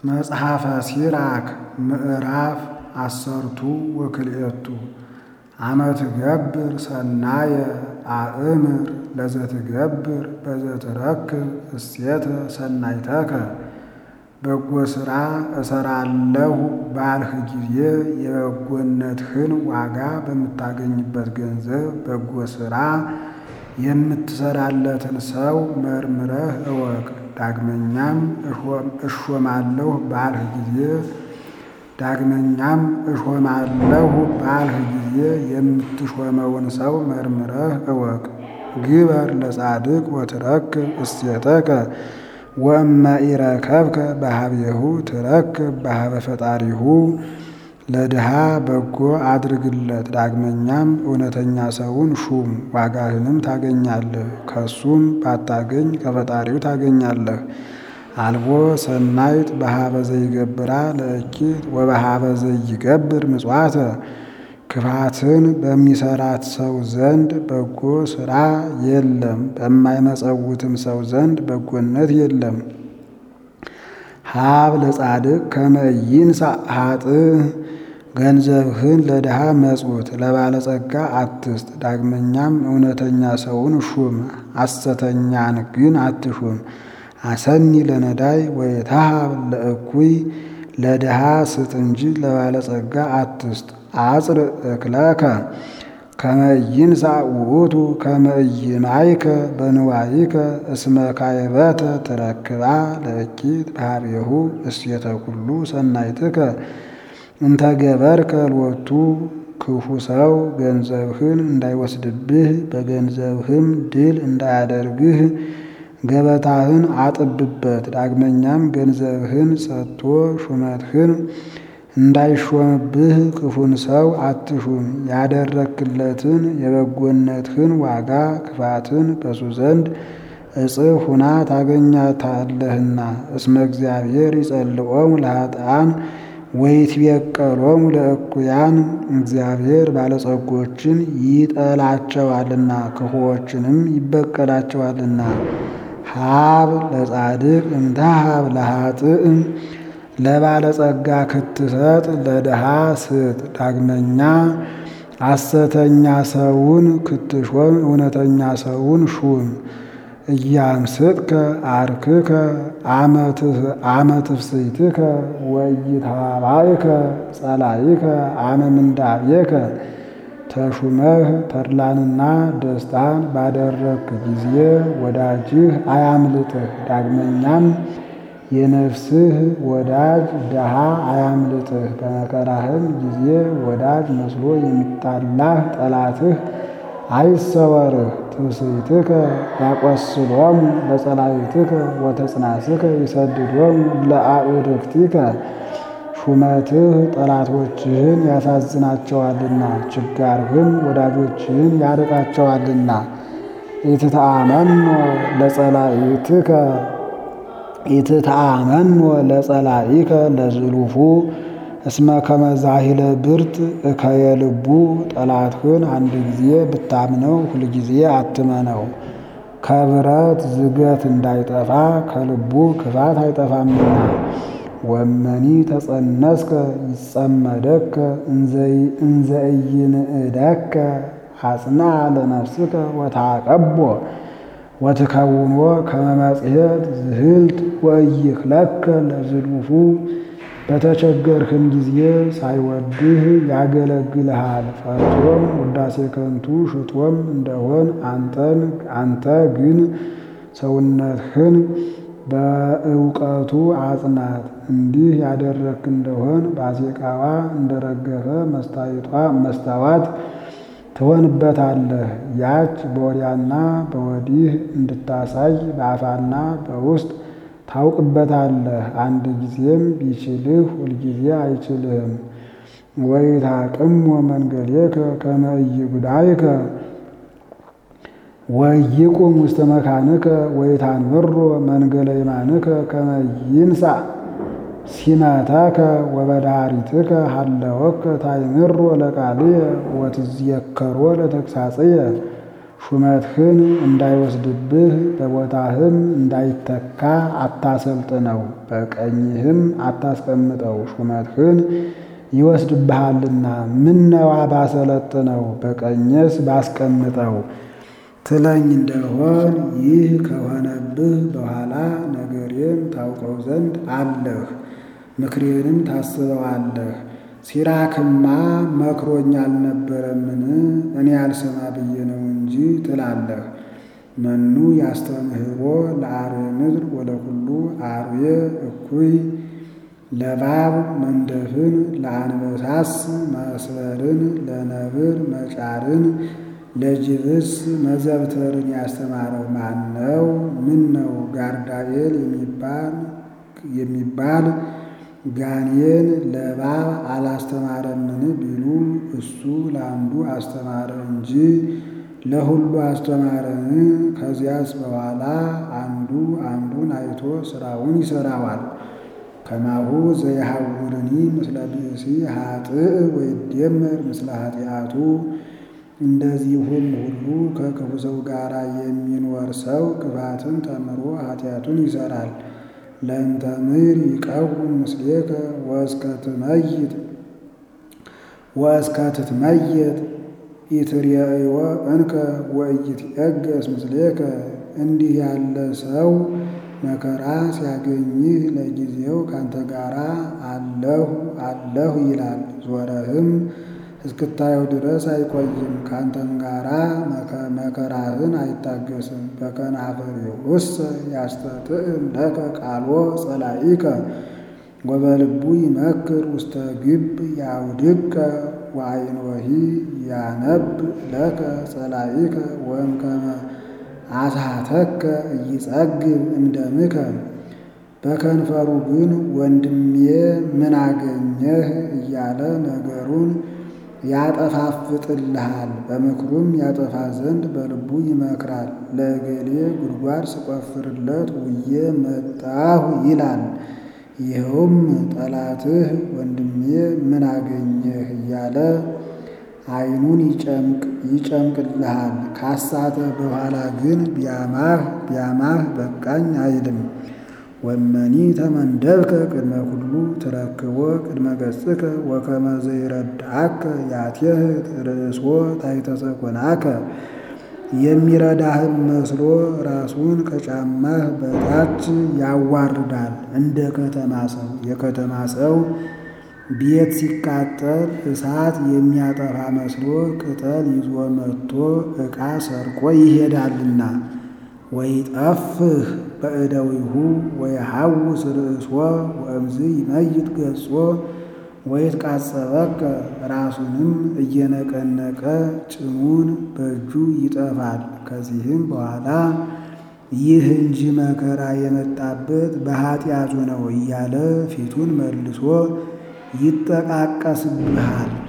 መጽሐፈ ሲራክ ምዕራፍ አሰርቱ ወክልኤቱ አመ ትገብር ሰናየ አእምር ለዘትገብር በዘትረክብ እሴተ ሰናይተከ በጎ ሥራ እሰራለሁ ባልህ ጊዜ የበጎነትህን ዋጋ በምታገኝበት ገንዘብ በጎ ሥራ የምትሰራለትን ሰው መርምረህ እወቅ። ዳግመኛም እሾማለሁ ባልህ ጊዜ ዳግመኛም እሾማለሁ ባልህ ጊዜ የምትሾመውን ሰው መርምረህ እወቅ። ግበር ለጻድቅ ወትረክብ እሴተከ ወእመ ኢረከብከ በኀቤሁ ትረክብ በኀበ ፈጣሪሁ። ለድሃ በጎ አድርግለት፣ ዳግመኛም እውነተኛ ሰውን ሹም፣ ዋጋህንም ታገኛለህ። ከሱም ባታገኝ ከፈጣሪው ታገኛለህ። አልቦ ሰናይት በኀበ ዘይገብራ ለእኪት ወበኀበ ዘይገብር ምጽዋተ። ክፋትን በሚሰራት ሰው ዘንድ በጎ ሥራ የለም፣ በማይመጸውትም ሰው ዘንድ በጎነት የለም። ሀብ ለጻድቅ ከመ ይንሣእ ኃጥእ ገንዘብህን ለድሃ መጽውት፣ ለባለጸጋ አትስጥ። ዳግመኛም እውነተኛ ሰውን ሹም፣ ሐሰተኛን ግን አትሹም። አሰኒ ለነዳይ ወይትሃብ ለእኩይ ለድሃ ስጥ እንጂ ለባለጸጋ አትስጥ። አጽር እክለከ ከመ ይንሣእ ውእቱ ከመ ኢይማይከ በንዋይከ እስመ ካይበተ ትረክባ ለእኪት በኀቤሁ እሴተ ኩሉ ሰናይትከ እንተ ገበርከ ሎቱ። ክፉ ሰው ገንዘብህን እንዳይወስድብህ በገንዘብህም ድል እንዳያደርግህ ገበታህን አጥብበት። ዳግመኛም ገንዘብህን ሰጥቶ ሹመትህን እንዳይሾምብህ ክፉን ሰው አትሹም። ያደረክለትን የበጎነትህን ዋጋ ክፋትን በሱ ዘንድ እጽፍ ሁና ታገኛታለህና። እስመ እግዚአብሔር ይጸልኦሙ ለኃጥኣን ወይትቤቀሎሙ ለእኩያን። እግዚአብሔር ባለጸጎችን ይጠላቸዋልና ክፉዎችንም ይበቀላቸዋልና። ሀብ ለጻድቅ እንተ ሀብ ለኃጥእ ለባለጸጋ ክትሰጥ ለድሃ ስጥ። ዳግመኛ ሐሰተኛ ሰውን ክትሾም እውነተኛ ሰውን ሹም። እያምስጥከ አርክከ አመ ትፍሥሕትከ ወኢይትሃባይከ ጸላኢከ አመ ምንዳቤከ። ተሹመህ ተድላንና ደስታን ባደረግክ ጊዜ ወዳጅህ አያምልጥህ። ዳግመኛም የነፍስህ ወዳጅ ድሃ አያምልጥህ። በመከራህም ጊዜ ወዳጅ መስሎ የሚጣላህ ጠላትህ አይሰወርህ። ትፍሥሕትከ ያቈስሎሙ ለጸላኢትከ ወተጽናስከ ይሰድዶሙ ለአዕርክቲከ። ሹመትህ ጠላቶችህን ያሳዝናቸዋልና ችጋርህም ወዳጆችህን ያርቃቸዋልና። ኢትተአመኖ ለጸላኢትከ ኢትተአመኖ ለጸላኢከ ለዝሉፉ እስመ ከመ ዛሂለ ብርት እከየልቡ። ጠላትህን አንድ ጊዜ ብታምነው ሁልጊዜ አትመነው። ከብረት ዝገት እንዳይጠፋ ከልቡ ክፋት አይጠፋምና። ወመኒ ተጸነስከ ይጸመደከ እንዘ ኢይንእደከ አጽንዐ ለነፍስከ ወተዐቀቦ ወትከውኖ ከመ መጽሔት ዝህልት ወኢይክለከ ለዝሉፉ። በተቸገርህም ጊዜ ሳይወድህ ያገለግልሃል። ፈርቶም ውዳሴ ከንቱ ሽቶም እንደሆን አንተ ግን ሰውነትህን በእውቀቱ አጽናት። እንዲህ ያደረግክ እንደሆን ባዜቃዋ እንደረገፈ መስታዋት ትሆንበታለህ። ያች በወዲያና በወዲህ እንድታሳይ በአፋና በውስጥ ታውቅበታለህ። አንድ ጊዜም ቢችልህ ሁልጊዜ አይችልህም። ወይታቅሞ መንገሌከ ከመ ኢይጉዳይከ ወይቁም ውስተ መካንከ ወይታንብሮ መንገለ የማንከ ከመ ይንሣእ ሲመተከ ወበዳሪትከ ሀለወከ ታይምሮ ለቃልየ ወትዝየከሮ ለተግሳጽየ። ሹመትህን እንዳይወስድብህ በቦታህም እንዳይተካ አታሰልጥነው፣ በቀኝህም አታስቀምጠው። ሹመትህን ይወስድብሃልና ምነዋ ባሰለጥነው በቀኘስ ባስቀምጠው ትለኝ እንደሆን ይህ ከሆነብህ በኋላ ነገሬን ታውቀው ዘንድ አለህ፣ ምክሬንም ታስበዋለህ። ሲራክማ መክሮኝ አልነበረምን? እኔ አልሰማ ብዬ ነው እንጂ ትላለህ። መኑ ያስተምህሮ ለአርዌ ምድር ወለኩሉ አርዌ እኩይ ለባብ መንደፍን ለአንበሳስ መስበርን ለነብር መጫርን ለጅብስ መዘብተርን ያስተማረው ማን ነው? ምን ነው ጋርዳኤል የሚባል ጋኔን ለእባብ አላስተማረምን ቢሉ እሱ ለአንዱ አስተማረ እንጂ ለሁሉ አስተማረን። ከዚያስ በኋላ አንዱ አንዱን አይቶ ስራውን ይሰራዋል። ከማሁ ዘይሐውርኒ ምስለ ብእሲ ኃጥእ ወይደመር ምስለ ኃጢአቱ እንደዚሁም ሁሉ ከክፉ ሰው ጋር የሚኖር ሰው ክፋትን ተምሮ ኃጢአቱን ይሰራል። ለእንተ ምድር ይቀውም ምስሌከ ወእስከ ትመይት ወእስከ ትትመየጥ ኢትርየእይወ እንከ ወኢይትዔገስ ምስሌከ። እንዲህ ያለ ሰው መከራ ሲያገኝህ ለጊዜው ካንተ ጋር አለሁ አለሁ ይላል። ዞረህም እስክታየው ድረስ አይቆይም። ካንተም ጋራ መከራህን አይታገስም። በከናፍርውሰ ያስተጥዕም ለከ ቃሎ ጸላኢከ ወበልቡ ይመክር ውስተ ግብ ያውድቀ ወአይኖሂ ያነብ ለከ ጸላኢከ ወእምከመ አስሃተከ እይጸግብ እምደምከ። በከንፈሩ ግን ወንድሜ ምን አገኘህ እያለ ነገሩን ያጠፋፍጥልሃል። በምክሩም ያጠፋ ዘንድ በልቡ ይመክራል። ለእገሌ ጉድጓድ ስቆፍርለት ውዬ መጣሁ ይላል። ይኸውም ጠላትህ ወንድሜ ምን አገኘህ እያለ ዓይኑን ይጨምቅልሃል። ካሳተ በኋላ ግን ቢያማህ ቢያማህ በቃኝ አይልም። ወመኒ ተመንደብከ ቅድመ ኩሉ ትረክቦ ቅድመ ገጽከ ወከመ ዘይረዳአከ ያትየህት ርእሶ ታሕተ ሰኮናከ። የሚረዳህም መስሎ ራሱን ከጫማህ በታች ያዋርዳል። እንደ ከተማ ሰው የከተማ ሰው ቤት ሲቃጠል እሳት የሚያጠፋ መስሎ ቅጠል ይዞ መጥቶ ዕቃ ሰርቆ ይሄዳልና። ወይጠፍህ በእደዊሁ ወይሐውስ ርእሶ ወእምዝ ይመይጥ ገጾ ወይትቃጸበከ ራሱንም እየነቀነቀ ጭኑን በእጁ ይጠፋል። ከዚህም በኋላ ይህ እንጂ መከራ የመጣበት በኃጢአቱ ነው እያለ ፊቱን መልሶ ይጠቃቀስብሃል።